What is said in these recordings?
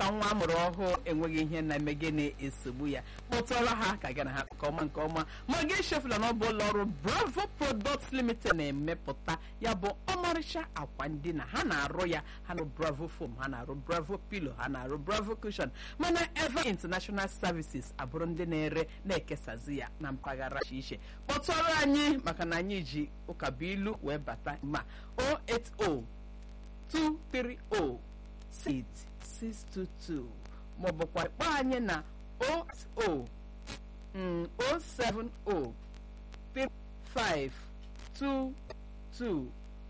maka nwa amụrụ ọhụụ enweghị ihe na-eme gị na-esogbu ya kpọtụọrọ ha ka gị na ha nke ọma nke ọma ma gị echefula na ọ bụ ụlọ ọrụ bravo products limited na-emepụta ya bụ ọmarịcha akwa ndina ha na-arụ ya ha na bravo foam ha na-arụ bravo pillow ha na-arụ bravo cushion mana eva international services abụrụ ndị na-ere na-ekesazi ya na mpaghara iche iche kpọtụọrọ anyị maka na anyị ji ụkabuilu wee bata ma 080 230 6622 maọbụkwa kpọọ anyị na 080 mm, 070 3522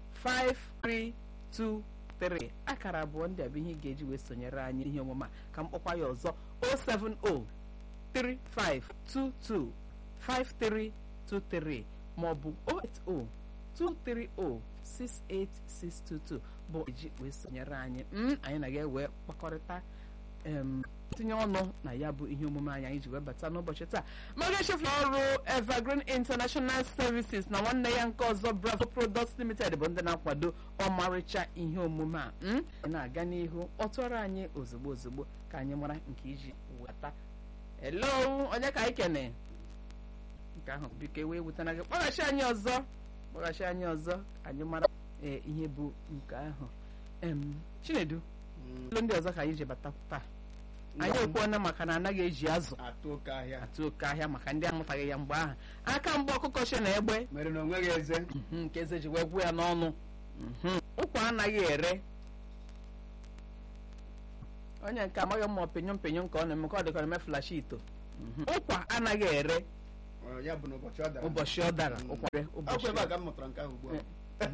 5323 akara abụọ ndị a bụ ihe ị ga-eji wee sonyere anyị ihe omume a ka m kpọkwa ya ọzọ 070 3522 5323 maọbụ 080 230 68622 bụ eji wee sonyere anyị m anyị na ga-ewe kpakọrịta em tinye ọnụ na ya bụ ihe omume anyị anyị ji wee bata n'ụbọchị taa maga echefula ọrụ evergreen international services na nwanne ya nke ọzọ bravo products limited bụ ndị na-akwado ọmarịcha ihe omume a m anyị na-aga n'ihu ọtụrụ anyị ozugbo ozugbo ka anyị mara nke iji weta hello onye ka anyị kene nke ahụ biko ewee wutana gị kpọghachi anyị ọzọ kpọghachi anyị ọzọ ka anyị mara ee ihe bụ nke ahụ em chinedu olu ndị ọzọ ka anyị ji bata taa anyị ekwuona maka na anaghị eji azụ atụ oke ahịa atụ oke ahịa maka ndị amụtaghị ya mgbe ahụ aka mgbe ọkụkọ chi na egbe mere na onweghị eze mhm, nke eze ji wee gwụ ya n'ọnụ mhm. ụkwa anaghị ere onye nke amaghị mma opinyon pinyon ka ọ na-eme ka ọ dịka ọ na-eme flashi ito Mhm. ụkwa anaghị ere Ọ, ya bụ na ụbọchị ọ dara ụbọchị ọ dara ụkwa ere ọkwa ụbọchị ebe a ka m mụtara nke ahụ ugbu a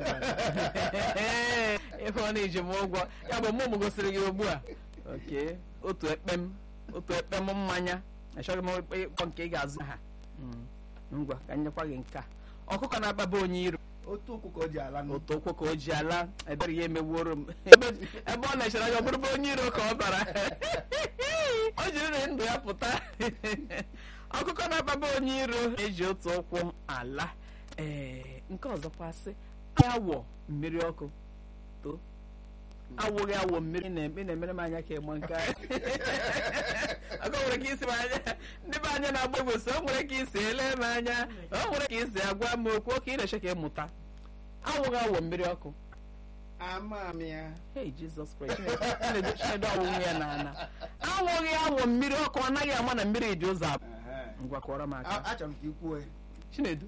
ebe ọ na-eji m ụgwọ ya bụ mụ m gosiri gị ugbu a oke otu ekpem otu ekpem mmanya achọghị m ịkpọ nke ị ga-azụ ha Mm. ngwa ka m nyekwa gị nke a ọkụkọ na-akpaba onye iro otu ụkwụ ka o ji ala nụ otu ụkwụ ka o ji ala ebere ya emeworo m ebe ebe ọ na-echere anya ọ bụrụ bụ onye iro ka ọ bara o jiri ndụ ya pụta ọkụkọ na-akpaba onye iro eji otu ụkwụ ala ee nke ọzọkwa sị awọ mmiri ọkụ too awụghị awọ mmiri na-eme na-emere m anya ka ịgba nke a. ọkụ nwere ka isi m anya ndị be anya na-agba egwu so o nwere ka isi ele m anya o nwere ka isi agwa m okwu oke ị na-eche ka ịmụta awụghị awọ mmiri ọkụ ama m ya Hey Jesus Christ Chinedu Chinedu awụghị ya n'ana awụghị awọ mmiri ọkụ ọ naghị ama na mmiri dị ụzọ abụọ Ehe. ngwa kọrọ m A- aka achọrọ m ka i kwuo ya. Chinedu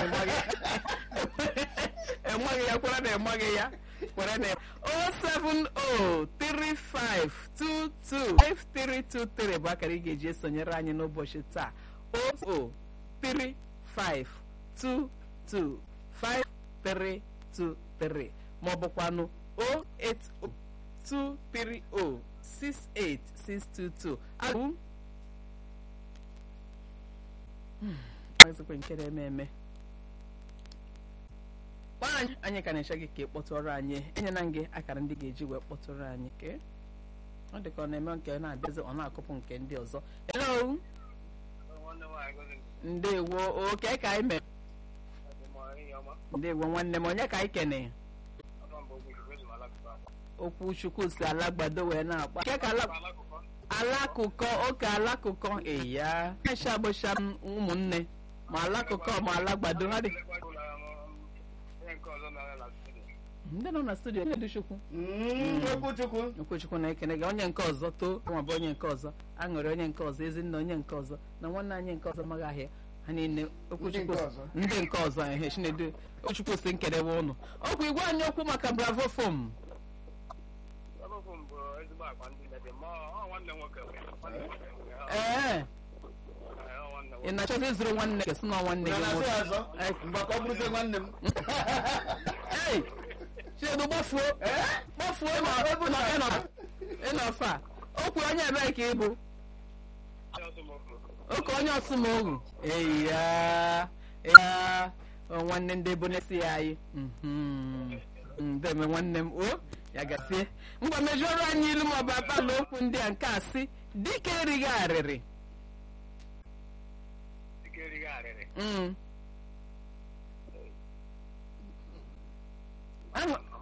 enweghị ya kwere na enweghị ya kwere na 07035225323 bụ akara ị ga-eji esonyere anyị n'ụbọchị taa 00352253323 ma ọ bụkwanụ 08023068622 abụ ọzọkwa nke na-eme eme kpọọ anyị anyị ka na-eche gị ka ị kpọtụrụ anyị enyela m gị akara ndị ga-eji wee kpọtụrụ anyị ke ọ dị ka ọ na-eme nke na-abịazi ọ na-akụpụ nke ndị ọzọ hello ndewo oke ka anyị mere ndewo nwanne m onye ka anyị kene okwu chukwu si alagbado wee na-akpa nke ka ala alakụkọ oke alakụkọ eya acha agbụcha m ụmụnne ma alakụkọ ma alagbado ha dị ndị nọ na studio Chinedu Chukwu Mm, okwuchukwu okwuchukwu na-ekene gị onye nke ọzọ too nwa bụ onye nke ọzọ aṅụrị onye nke ọzọ ezinne onye nke ọzọ na nwanne anyị nke ọzọ maghị ahịa ha niile okwuchukwu Ndị nke ọzọ. ndị nke ọzọ ehe Chinedu okwuchukwu si nkedewe ụnụ ọkwa igwe anyị okwu maka bravo fom ee ị na-achọzi ịzụrụ nwanne gị sị na nwanne gị na-asị nwoke ọzọ mgbe ka ọ bụrụzie nwanne m Ei, Chinedu gbafuo gbafuo ma ma ịnọ- ịnọfe a o kwuru onye ebee ka ị bụ oke onye ọsụmohu eya ya nwanne ndị ebonesi ya anyị Mhm. ndeme nwanne m o ya gasie ngwa mejuoro anyị ilu maọbụ akpala okwu ndị a nke a sị dike erighị arịrị Mm. Ahụ-